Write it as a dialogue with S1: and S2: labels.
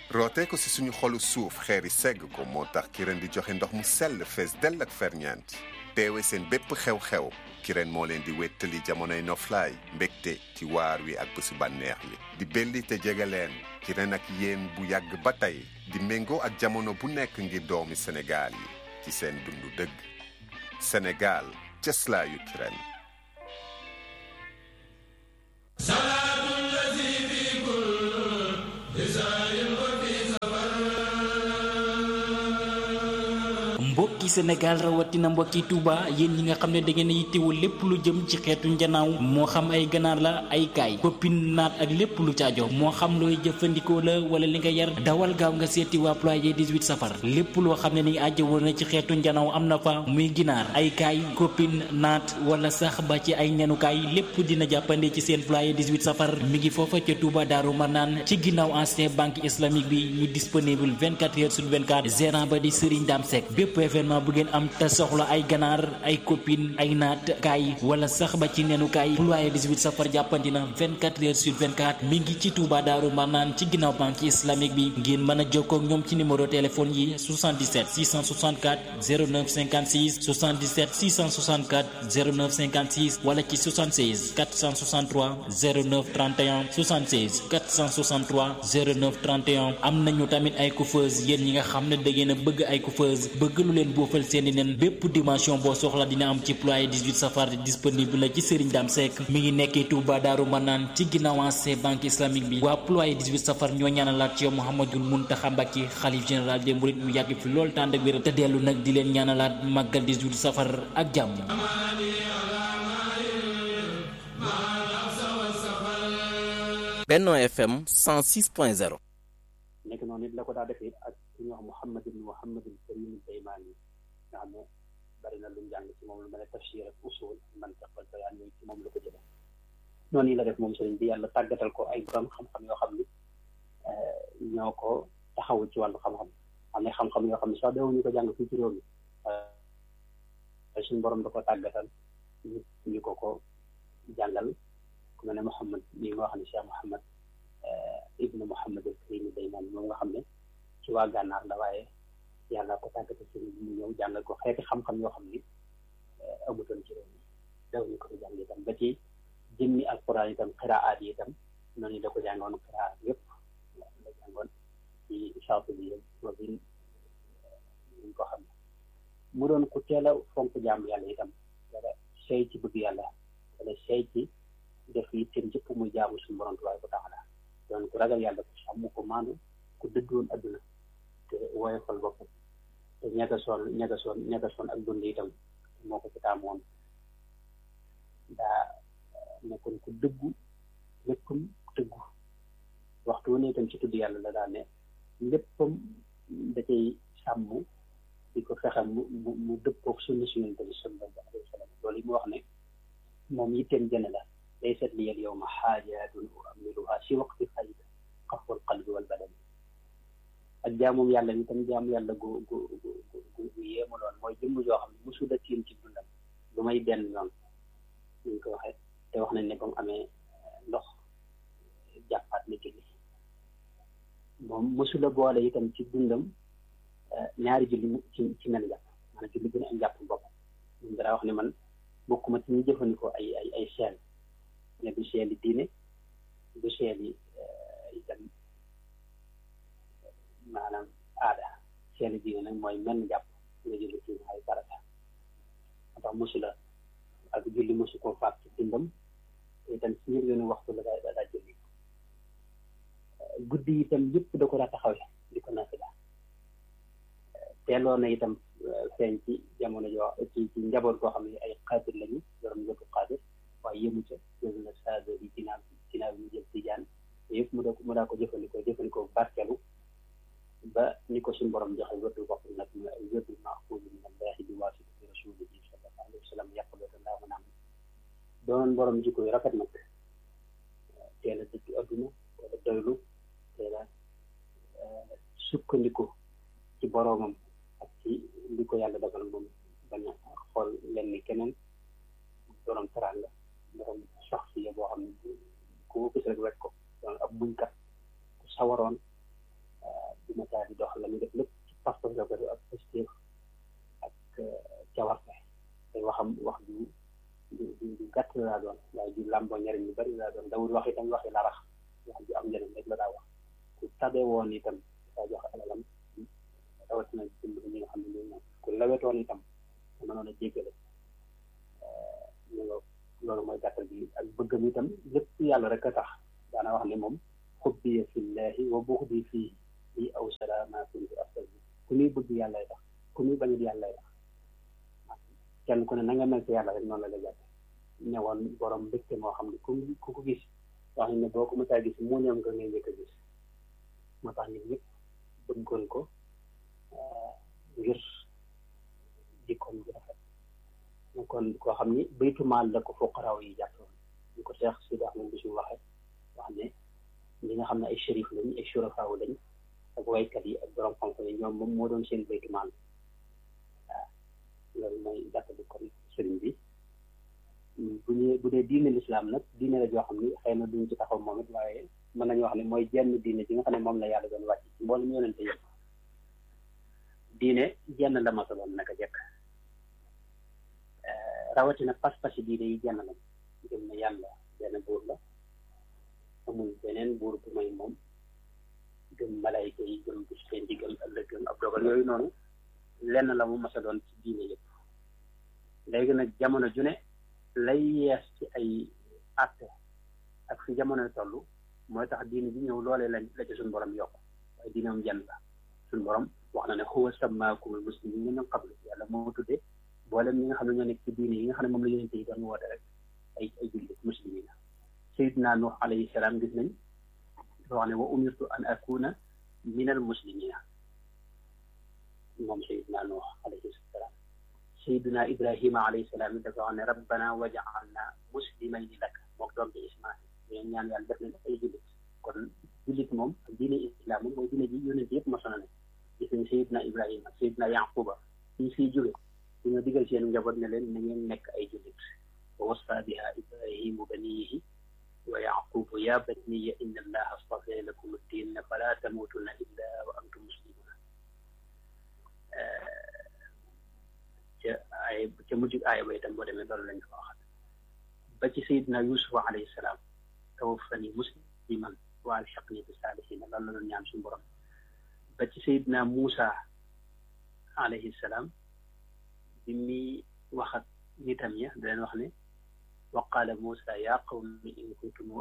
S1: rootee ko ci suñu xolu suuf xeeri segg ko moo tax Kirène di joxe ndox mu sell fees dell ak ferñeent teewe seen bépp xew-xew Kirène moo leen di wéttali jamonoy noflaay mbégte ci waar wi ak bésu bànneex yi di belli te jege leen Kirène ak yéen bu yàgg ba tey di méngoo ak jamono bu nekk ngir doomi Sénégal yi ci seen dundu dëgg Sénégal cëslaayu Kirène
S2: mbokki Sénégal rawatina mbokki Touba yéen ñi nga xam ne da ngeen a yittewoo lépp lu jëm ci xeetu njanaaw moo xam ay ganaar la ay kaay koppin naat ak lépp lu caajo moo xam looy jëfandikoo la wala li nga yar dawal gaaw nga seeti waa ployé 18 safar lépp loo xam ne ni àjjo woon na ci xeetu njanaaw am na fa muy ginaar ay kaay koppin naat wala sax ba ci ay nenukaay lépp dina jàppande ci seen ployé 18 safar mi ngi foofa ca Touba Daaru Marnaan ci ginnaaw ancien banque islamique bi ñu disponible 24 heures sur 24 gérant ba di Serigne Dame Seck bépp événement bu ngeen am te soxla ay ganaar ay copine ay naat kaay wala sax ba ci nenu kaay ployé 18 safar jàppandi na 24 heures sur 24 mi ngi ci Touba Daaru Marnaan ci ginnaaw banque islamique bi ngeen mën a jokkoo ak ñoom ci numéro téléphone yi 77 664 09 56 77 664 09 56 wala ci 76 463 09 31 76 463 09 31 am nañu tamit ay coiffeuse yéen ñi nga xam ne da ngeen a bëgg ay coiffeuse bëgg lu leen boofal seeni nen bépp dimension boo soxla dina am ci ployé 18 safar disponible la ci Serigne Dame Seck mi ngi nekkee Touba Daaru Manaan ci ginnaaw ancien banque islamique bi waa ployé 18 safar ñoo ñaanalaat ci yow Mouhamadul Mountakha Mbacké xalif général des mourides mu yàgg fi loolu tànd ak wér te dellu nag di leen ñaanalaat màggal 18 safar ak jàmm
S3: Benno FM 106.0
S4: nekk noonu it la ko daa defee ak ku ñuy wax Muhammad ibn Muhammad al-Karim al-Daymaani nga xam ne bari na lu mu jàng ci moom lu mel ne tafsir ak usul mantiq ak bayaan yooyu ci moom la ko jëlee noonu la def moom sëriñ bi yàlla tàggatal ko ay borom xam-xam yoo xam ni ñoo ko taxawu ci wàllu xam-xam am na xam-xam yoo xam ne sax dawuñu ko jàng fii ci réew mi suñu borom da ko tàggatal ñu ñu ko ko jàngal ku mel ne Muhammad lii nga wax ne Cheikh Muhammad ibnu Muhammad al-Karim al-Daymaani moom nga xam ne ci waa gànnaar la waaye yàlla ko tàggatal sëriñ bi mu ñëw jàngal ko xeeti xam-xam yoo xam ni amutoon ci réew mi dawuñu ko jàng itam ba ci jëmmi alquran itam xiraat yi itam noonu da ko jàngoon xiraat yëpp la jàngoon ci Shaatibi Robin ñu ko xam mu doon ku teel a fonk jàmm yàlla itam wala sey ci bëgg yàlla wala sey ci def yi seen jëpp muy jaamu suñu borom tabaaraka wa taala doon ku ragal yàlla ku sàmm ko maandu ku dëddoon adduna te woyofal boppam te ñagasoon ñagasoon ñagasoon ak dund itam moo ko ci taamoon daa nekkoon ku dëggu léppam dëggu waxtu wu ne itam ci tudd yàlla la daa ne léppam da cay sàmm di ko fexe mu mu mu dëppoog sunna si yonent bi sallallahu alayhi wa sallam loolu yi mu wax ne moom yitteem jëne la laysat li al yawma xaajaatun uamiluha si waqti xayda xafwal qalbi wal badani ak jaamum yàlla ni tam jaamu yàlla gu gu gu gu gu yéemu loon mooy jëmm joo xam ne mosul a tiim ci dundam lu may benn yoon ñu ngi ko waxee te wax nañ ne ba mu amee ndox jàppaat na julli moom mosul a boole itam ci dundam ñaari julli mu ci ci mel jàpp maanaam julli bu ne am jàpp bopp ñun dara wax ne man bokkuma ci ñi jëfandikoo ay ay ay seel ne du seel yi diine du seel yi itam maanaam aada seel yi diine nag mooy mel jàpp nga julli ci ay farata moo tax mosula ak julli mosu koo faat ci dundam te itam ci njël yoonu waxtu la daa daa julli guddi itam yëpp da ko daa taxawee di ko nafila teeloo na itam feeñ ci jamono joo ci ci njaboot koo xam ne ay xaadir lañu yorom yëpp xaadir waaye yëmu ca jël na saado yi ginnaaw ginnaaw yi mu jël tijaan yëpp mu daa mu daa ko jëfandikoo jëfandikoo barkelu ba ni ko suñu borom joxe wërdu bopp nag mooy ay wërdu maxfuuz min allahi bi waasita bi rasulihi sallallahu alayhi wa sallam yàqaloote ndaa mën a am doonoon borom jikko yu rafet nag teel a dëddu adduna teel a doylu teel a sukkandiku ci boroomam ak ci li ko yàlla defal moom bañ a xool lenn keneen borom teraanga borom saxsiya boo xam ne ku ko gis rek wet ko doon ab muñkat ku sawaroon tabe woon itam daa joxe alalam rawatina dimbali ñi nga xam ne ñooy ñoom ku lawetoon itam te mënoon a jéggale ñu nga loolu mooy gàttal bi ak bëggam itam lépp yàlla rek a tax daana wax ne moom xubbiya fillahi wa buxdi fii lii aw salama kuntu astazi ku muy bëgg yàllay tax ku muy bañut yàllay tax kenn ku ne na nga mel ci yàlla rek noonu la la jàppe ñëwoon borom mbégte moo xam ne ku ku ko gis wax ne boo ko mësaa gis mu ñëw nga ngay njëkk a gis moo tax nit ñëpp bëggoon ko ngir jikkoom ji rafet kon koo xam ni baytu maal la ko fuqaraaw yi jàppoon ñu ko Cheikh Sidi Ahmed bi su waxe wax ne ñi nga xam ne ay shérif lañ ay surafaaw lañ ak waykat yi ak borom xam-xam yi ñoom moom moo doon seen baytu maal waaw loolu mooy gàttali kon sëriñ bi bu ñu bu dee diine lislaam nag diine la joo xam ni xëy na duñ ci taxaw moom it waaye mën nañu wax ne mooy jenn diine ji nga xam ne moom la yàlla doon wàcc ci mboolem yonente yëpp diine jenn la masa doon naka jekk rawatina pas-pasi diine yi jenn lañ gëm na yàlla benn buur la amul beneen buur bu may moom gëm malayka yi gëm bis leen di gëm ëllëg gëm ab dogal yooyu noonu lenn la mu masa doon ci diine yëpp léegi nag jamono ju ne lay yees ci ay àtte ak fi jamono toll mooy tax diine bi ñëw loolee la la ci suñu borom yokk waaye diine moom jenn la suñu borom wax na ne huwa sammaakumul muslimiina min qablu yàlla moo tuddee boolem ñi nga xam ne ñoo nekk ci diine yi nga xam ne moom la yonente yi doon woote rek ay ay jullit muslimiina sayidna nuux alayhi salaam gis nañ dafa wax ne wa umirtu an akuna min al muslimina moom sayidna nuux alayhi salaam sayidna ibrahima alayhi salaam it dafa wax ne rabbana waj'alna muslimayni laka mook doom bi ismail ñoo ñaan yàlla def nañ ay jullit kon jullit moom ak diine islam moom mooy diine ji yonente yëpp mosona ne gis nañ sayidna ibrahima sayidna yaquba ñu fiy jóge dañoo digal seen njaboot ne leen na ngeen nekk ay jullit wa wasa biha ibrahimu baniyihi wa yaqubu ya baniya inna allaha astafa lakum ad-din fala tamutunna illa wa antum muslimuna ca ay ca mujj aaya ba itam boo demee loolu lañ ko waxat ba ci sayidna yusufa alayhi salaam tawaffani musliman wa alxiqni bi saalihin loolu la doon ñaan suñu borom ba ci sayidna Muusa alayhi salaam bi muy wax ak nitam ya da leen wax ne wa qaala Muusa yaa qawmi in kuntum